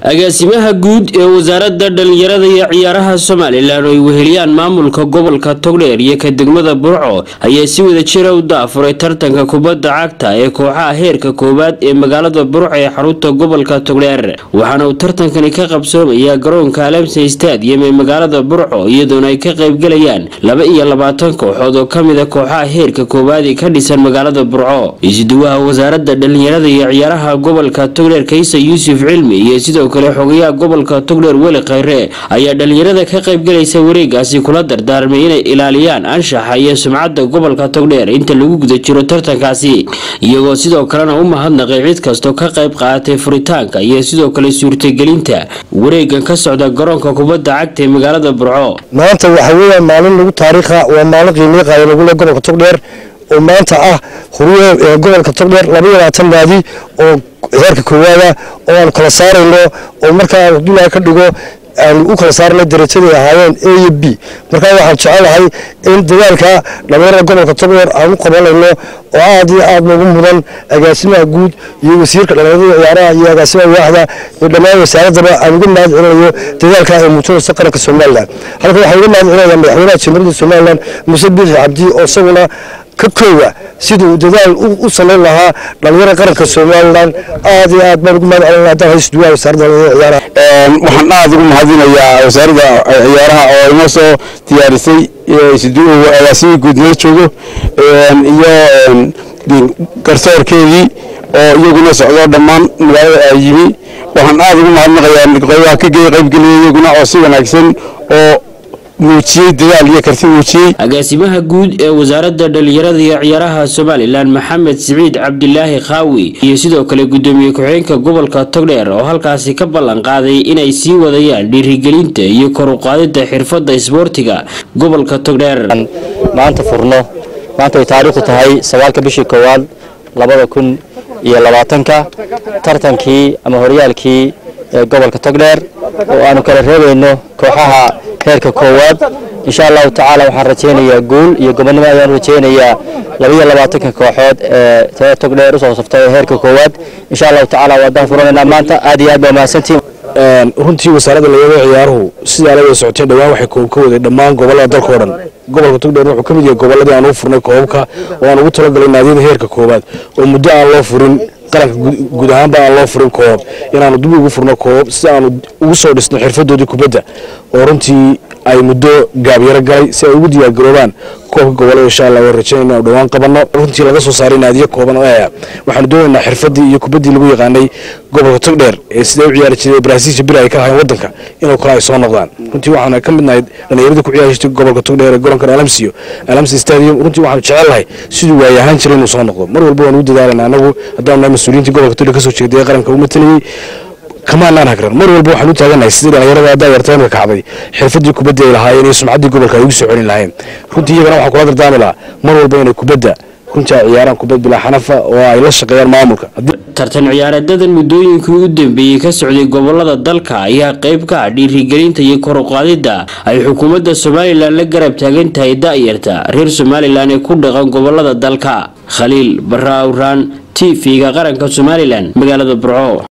agaasimaha guud ee wasaaradda dhalinyarada iyo ciyaaraha somalilan oo ay weheliyaan maamulka gobolka togdheer iyo ka degmada burco ayaa si wada jira u daafuray tartanka kubadda cagta ee kooxaha heerka koowaad ee magaalada burco ee xarunta gobolka togdheer waxaana uu tartankani ka qabsoomayaa garoonka alamsa stadium ee magaalada burco iyadoona ay ka qaybgalayaan laba iyo labaatan kooxood oo kamid a kooxaha heerka koowaad ee ka dhisan magaalada burco isuduwaha wasaaradda dhalinyarada iyo ciyaaraha gobolka togdheer kaysa yuusuf cilmi iyo sidoo kale xogayaha gobolka togdheer weli khayre ayaa dhalinyarada ka qaybgalaysa wareegaasi kula dardaarmay inay ilaaliyaan anshaxa iyo sumcadda gobolka togdheer inta lagu guda jiro tartankaasi iyagoo sidoo kalena u mahadnaqay cid kastoo ka qayb qaadatay furitaanka iyo sidoo kale suurtagelinta wareegan ka socda garoonka kubadda cagta ee magaalada burco maanta waxa weeyaan maalin lagu taariikha waa maalin qiimiyo qaaya lagu leh gobolka togdheer oo maanta ah huruwe ee gobolka togdheer laba iyo labaatan naadi oo heerka koowaada oo aan kala saarayno oo markaa abdullahi ka dhigo aan u kala saarnay darajaday ahaayeen a iyo b markaa waxaan jecelahay in dadaalka dhalinyarada gobolka togdheer aan u qabanayno oo aad iyo aad noogu mudan agaasimaha guud iyo wasiirka dhalinyarada ciyaaraha iyo agaasimaha waaxda iyo dhammaan wasaaradaba aan uga mahad celinayo dadaalka ay muujinayso qaranka somalilan halka waxaan uga mahad celinaya madaxweynaha jamhuuriyadda somalilan muuse biixi cabdi oo isaguna ka koowa siduu dadaal u samayn lahaa dhalinyarada qaranka somalilan aad iyo aad baan ugu mahad celinaya haddaan haysto duwaha wasaaradda dhalinyarada ciyaaraha waxaan aad ugu mahadinayaa wasaaradda ciyaaraha oo inoo soo diyaarisay agaasimii guud nala joogo iyo garsoorkeedii oo iyaguna socdo dhammaan magaalada ay yimi waxaan aad ugu mahadnaqayaa qaybaha ka qaybgeliyay iyaguna oo si wanaagsan oo muujiyey dadaal iyo karti muujiyey agaasimaha guud ee wasaaradda dhalinyarada iyo ciyaaraha somalilan maxamed siciid cabdilaahi khaawi iyo sidoo kale gudoomiye ku-xigeenka gobolka togdheer oo halkaasi ka ballan qaaday inay sii wadayaan dhiirigelinta iyo kor u qaadida xirfadda isboortiga gobolka togdheer maanta furno maanta ay taariikhdu tahay sagaalka bishii koowaad labada kun iyo labaatanka tartankii ama horyaalkii ee gobolka togdheer oo aanu kala reebayno kooxaha heerka koowaad insha allahu tacaala waxaan rajaynayaa guul iyo gobonnimo ayaan rajaynayaa labaiyo labaatanka kooxood ee tee togdheer usoo saftay ee heerka koowaad insha allahu tacaala waadaan furanaynaa maanta aad iyo aad baa mahadsantiin runtii wasaaradda dhalinyarada ciyaaruhu sidaa la wada socotay dhowaan waxay ka waday dhammaan gobollada dalka o dhan gobolka togdheer wuxuu ka mid yahay gobolladii aan u furnay koobabka oo aan ugu talagalay naadiyada heerka koowaad oo muddo aan loo furin qaranka guud ahaanba aan loo furin koobab inaanu dib ugu furno koobab si aanu ugu soo dhisno xirfadoodii kubadda oo runtii ay muddo gaabyaro galay si ay ugu diyaargaroobaan koobka gobolada insha allah waan rajaynayna anu dhowaan qabanno runtii laga soo saaray naadiyo kooban oo aya waxaanu doonaynaa xirfadii iyo kubaddii lagu yaqaanay gobolka togdheer ee sidee u ciyaari jiray baraasiisha bir ay ka lahayn waddanka inuu kale ay soo noqdaan runtii waxaanu ka midnahay dhallinyaradii ku ciyaari jirtay gobolka togdheer ee garoonkan alamsiyo alamsi stadium runtii waxaanu jecelnahay siduu waaye ahaan jiray inuu soo noqdo mar walba waan ugu dadaalayna anagu haddaanu nahay mas-uuliyiintii gobolka togdheer ka soo jeeday ee qaranka u matalayey kamaanaan hagran mar walba waxaan u taaganahay sidii dhalinyarada haddaa yartaymka kacday xirfadii kubadda ay lahaayeen iyo sumcaddii gobolka ay ugu soo celin lahayn runtii iyagana waxaan kula dardaami lahaa mar walba inay kubadda runtii ay ciyaaraan kubad bilaa xanafa oo ay la shaqeeyaan maamulka tartan ciyaareedadan muddooyinkii u dambeeyey ka socday gobolada dalka ayaa qayb ka ah dhiirigelinta iyo kor u qaadidda ay xukuumadda somalilan la garab taagan tahay da'yarta reer somalilan ee ku dhaqan gobolada dalka khaliil barra awraan t v-ga qaranka somalilan magaalada burco